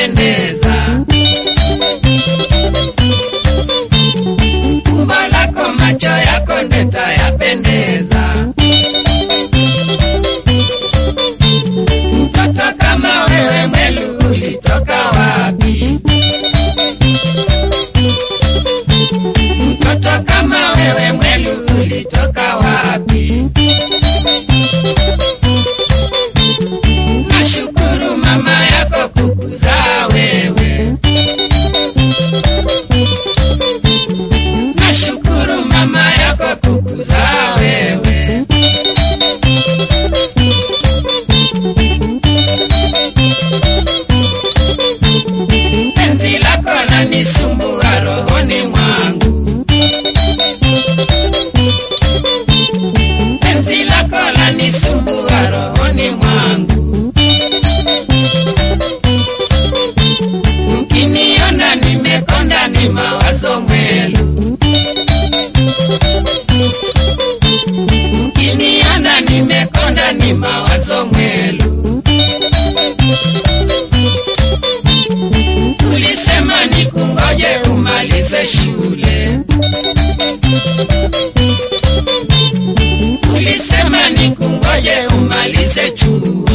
yapendeza, umbo lako macho yako ndeta yapendeza, mtoto kama wewe mwelu ulitoka wapi? Mtoto kama wewe mwelu ulitoka wapi? Nashukuru mama yako kukuzaa wewe. Nashukuru mama yako kukuzaa wewe. Penzi lako lanisumbua rohoni mwangu. Penzi lako lanisumbua rohoni mwangu. Mkiniona nimekonda ni mawazo mwelu. Mkiniona nimekonda ni mawazo mwelu. Tulisema nikungoje umalize shule. Tulisema nikungoje umalize chuo.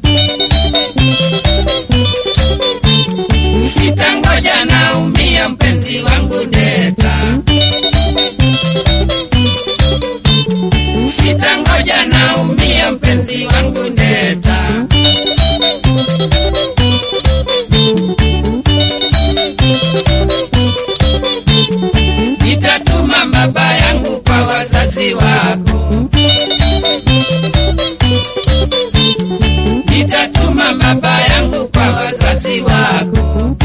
Sitangoja naumia mpenzi wangu ndeta. Sitangoja naumia mpenzi wangu ndeta. Nitatuma baba yangu kwa wazazi wako. Nitatuma baba yangu kwa wazazi wako.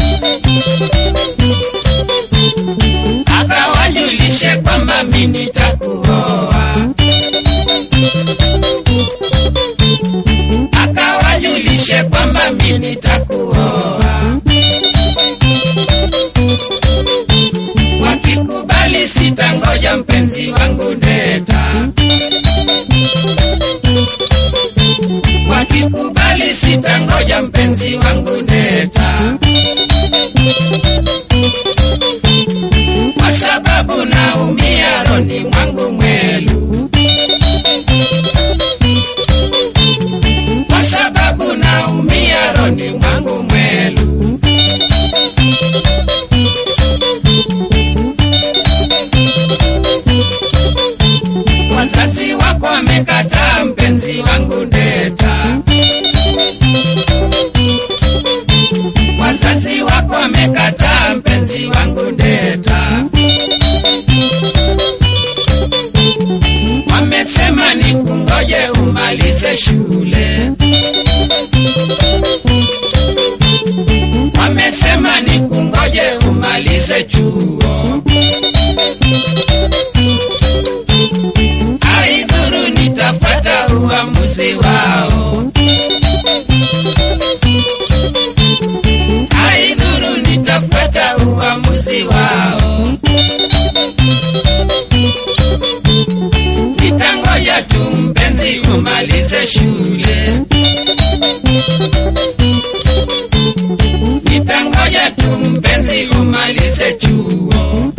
Akawajulishe kwamba mimi nitakuoa. Akawajulishe kwamba mimi nitakuoa. Wakikubali sitangoja mpenzi wangu ndeta. Wakikubali sitangoja mpenzi wangu ndeta. Kwa sababu naumia roni mwangu mwelu. Kwa sababu naumia roni mwangu mwelu. Wazazi wako wamekataa mpenzi wangu ndeta. Wazazi wako wamekataa mpenzi wangu ndeta. Wamesema nikungoje umalize shule. Wamesema nikungoje umalize chuo. Aidhuru nitapata uamuzi wao. Aidhuru nitapata uamuzi wao. Nitangoja tu mpenzi umalize shule. Nitangoja tu mpenzi umalize chuo.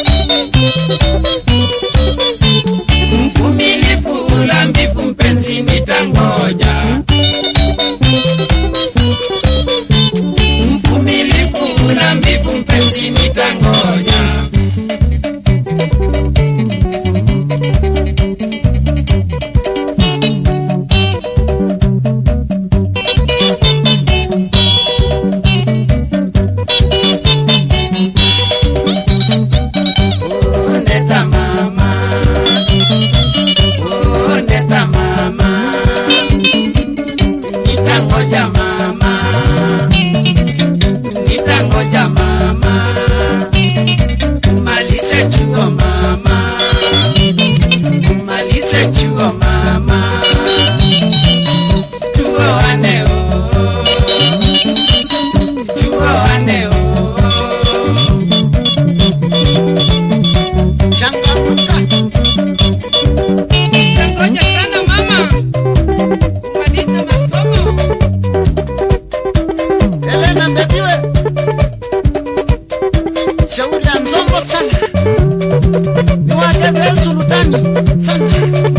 Mvumilivu ulambivu mpenzi nitangoja. Mvumilivu ulambivu mpenzi nitangoja. shauri ya nzombo sana ni wake sultani sana